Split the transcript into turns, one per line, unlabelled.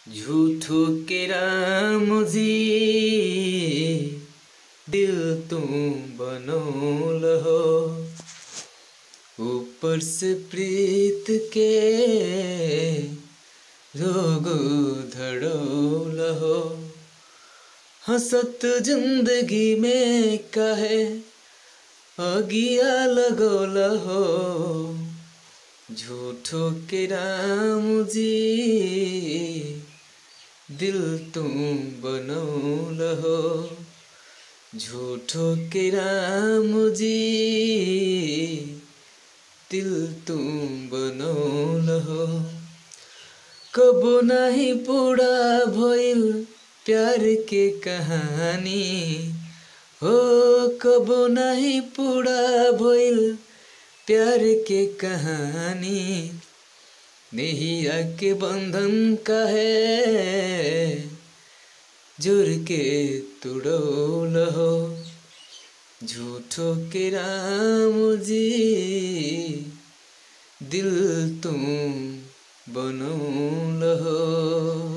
झूठो के राम जी दिल तुम बनौल हो ऊपर से प्रीत के रोग धड़ौल हो हंसत जिंदगी में कहे अगिया लगौल हो झूठो के राम जी दिल तुम बनौल हो झूठो के राम जी दिल तुम बनौल हो कबो नहीं पूरा भइल प्यार के कहानी हो कबो नहीं पूरा भइल प्यार के कहानी नैया के बंधन कहे जुर के तुड़ौल हो झूठो के राम जी दिल तुम बनौल हो